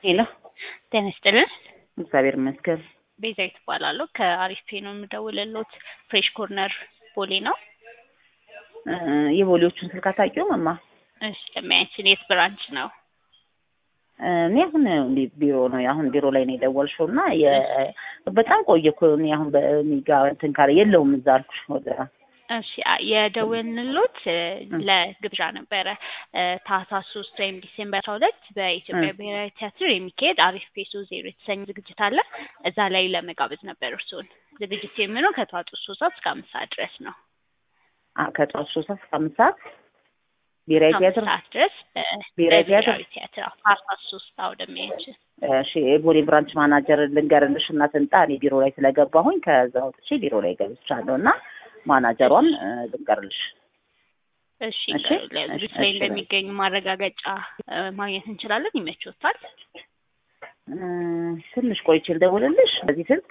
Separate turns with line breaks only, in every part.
ሄሎ
ጤና ይስጥልን።
እግዚአብሔር ይመስገን።
ቤዛዊት እባላለሁ ከአሪፍ ፔ ነው የምደውልልዎት። ፍሬሽ ኮርነር ቦሌ ነው።
እ የቦሌዎቹን ስልክ አታውቂውም እማ?
እሺ ለሚያችን የት ብራንች ነው?
እ እኔ አሁን ቢሮ ነው አሁን ቢሮ ላይ ነው የደወልሽው እና የ- በጣም ቆየ እኮ እኔ አሁን በሚጋ እንትን ካለ የለውም እዛ አልኩሽ ወደ
እሺ አ- የደወልንልዎት እ ለግብዣ ነበረ እ ታህሳስ ሶስት ወይም ዲሴምበር አስራ ሁለት በኢትዮጵያ
እ
ብሔራዊ ቲያትር የሚካሄድ አሪፍ ፔሶ ዜሮ የተሰኘ ዝግጅት አለ። እዛ ላይ ለመጋበዝ ነበር እርስዎን። ዝግጅት የሚሆነው ከጠዋቱ ሶስት ሰዓት እስከ አምስት ሰዓት ድረስ ነው።
አ- ከጠዋት ሶስት ሰዓት እስከ አምስት ሰዓት ብሔራዊ
አምስት
ቲያትር
ሰዓት ድረስ እ
ብሔራዊ ቲያትር
በብሔራዊ ቲያትር አዎ፣ ታህሳስ ሶስት አውደሚያችን
እሺ የቦሌ ብራንች ማናጀር ልንገርልሽ እና ትምጣ እኔ ቢሮ ላይ ስለገባሁኝ ከዛ ወጥቼ ቢሮ ላይ ገብቻለሁ እና ማናጀሯን እ ልንገርልሽ
እሺ
እሺ
ለዝግጅት
እሺ
ላይ
እሺ
እንደሚገኙ ማረጋገጫ እ ማግኘት እንችላለን። ይመችዎታል?
እ ትንሽ ቆይቼ ልደውልልሽ በዚህ ስልክ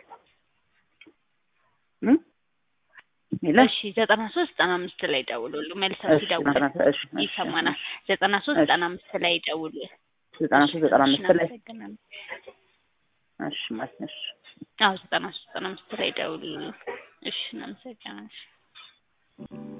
እ የለም
እሺ ዘጠና ሶስት ዘጠና አምስት ላይ ደውሉሉ። መልሰው
እሺ
ሲደውሉ
ዘጠና እሺ እሺ
ይሰማናል።
እሺ
ዘጠና ሶስት
እሺ
ዘጠና አምስት ላይ ደውሉ።
ዘጠና
እሺ
ሶስት ዘጠና
እሺ
አምስት ላይ
እናመሰግናለን።
እሺ ማለት ነው እሺ
አዎ ዘጠና ሶስት ዘጠና አምስት ላይ ደውሉ። እሺ እናመሰግናለን።